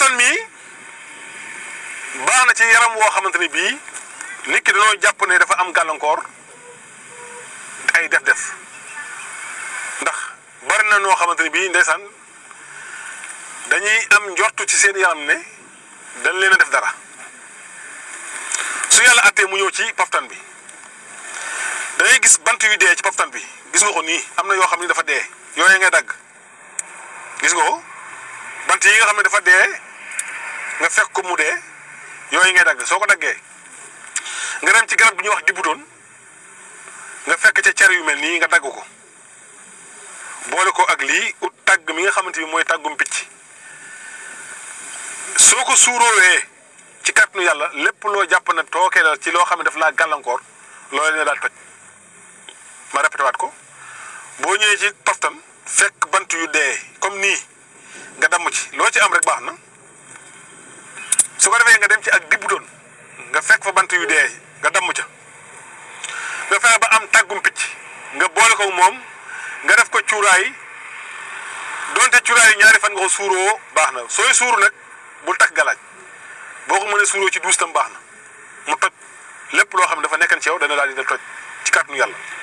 poftan mii baax na ci yaram woo xamante ni bii nit ki dañoo jàpp ne dafa am gàllankoor ay def-def ndax bari na noo xamante ni bii ndeysaan dañuy am njortu ci seen yaram ne dañ leen a def dara su yàlla attee mu ñëw ci poftan bi da ngay gis bant yu dee ci poftan bi gis nga ko nii am na yoo xam ne dafa dee yooyu ngay dagg gis nga ko bant yi nga xam ne dafa dee nga fekk ko mu dee yooyu ngay dagg soo ko daggee nga dem ci garab bi ñuy wax dibutoon nga fekk ca cer yu mel nii nga dagg ko boole ko ak lii ut tàgg mi nga xamante ni mooy tàggum picc soo ko suuroowee ci kàttanu yàlla lépp loo jàpp na tookee la ci loo xam ne daf laa gàllankoor loolu ne daal toj ma répété waat ko boo ñëwee ci poftan fekk bant yu dee comme nii nga damm ci loo ci am rek baax na su ko defee nga dem ci ak dibbu doon nga fekk fa bant yu dee nga damm ca nga fexe ba am tàggum picc nga boole ko moom nga def ko cuuraay donte cuuraay ñaari fan nga ko suuroo baax na sooy suuru nag bul takk galaaj boo ko mënee suuroo ci duus tam baax na mu toj lépp loo xam ne dafa nekkan ci yow dana daal di toj ci kàttanu yàlla